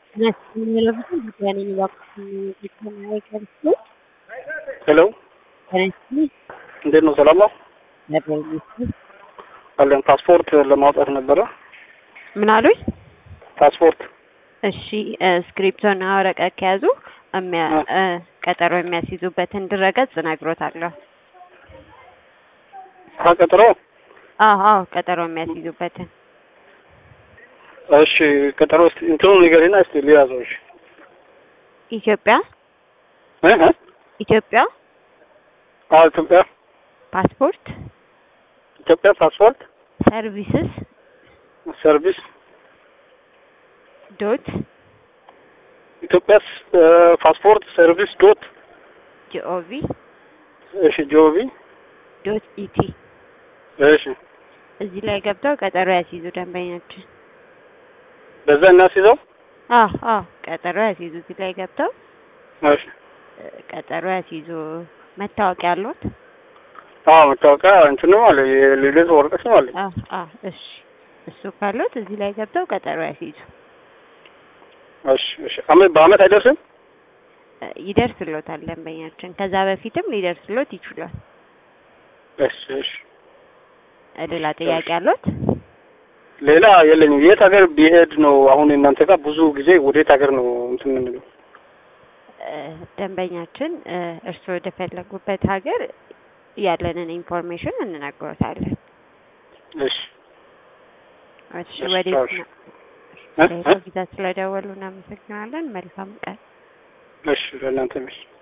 ሄሎ እንዴት ነው? ሰላም ነው አለን። ፓስፖርት ለማውጣት ነበረ። ምን አሉኝ? ፓስፖርት እሺ ስክሪፕቶና ወረቀት ከያዙ የሚያ- እ ቀጠሮ የሚያስይዙበትን ድረገጽ እነግሮታለሁ። ቀጠሮ። አዎ አዎ ቀጠሮ የሚያስይዙበትን እሺ ቀጠሮ እስቲ እንትኑ ንገሪና እስቲ ሊያዘው። እሺ ኢትዮጵያ እ እ ኢትዮጵያ አዎ ኢትዮጵያ ፓስፖርት ኢትዮጵያ ፓስፖርት ሰርቪስስ ሰርቪስ ዶት ኢትዮጵያ እ ፓስፖርት ሰርቪስ ዶት ጂኦቪ እሺ ጆቢ ዶት ኢቲ እሺ እዚህ ላይ ገብተው ቀጠሮ ያስይዙ ደንበኛችን። በዛ እናስይዘው። አዎ አዎ ቀጠሮ ያስይዙ። እዚህ ላይ ገብተው እሺ እ ቀጠሮ ያስይዙ። መታወቂያ አለዎት? አዎ መታወቂያ እንትን ነው አለ የልደት ወረቀት ነው አለ። አዎ አዎ እሺ እሱ ካለዎት እዚህ ላይ ገብተው ቀጠሮ ያስይዙ። እሺ እሺ አመት በአመት አይደርስም? እ ይደርስሎታል ደንበኛችን። ከዛ በፊትም ሊደርስሎት ይችላል። እሺ እሺ እ ሌላ ጥያቄ አለዎት? ሌላ የለኝም። የት ሀገር ቢሄድ ነው አሁን እናንተ ጋር ብዙ ጊዜ ወዴት ሀገር ነው እንትን የምንለው? እ ደንበኛችን እ እርስዎ ወደ ፈለጉበት ሀገር ያለንን ኢንፎርሜሽን እንነግሮታለን። እሺ እሺ እሺ፣ ወዴት እሺ። ነው? እ ሌላ እ ጊዜ ስለደወሉ እናመሰግናለን። መልካም ቀን። እሺ ለእናንተ እሺ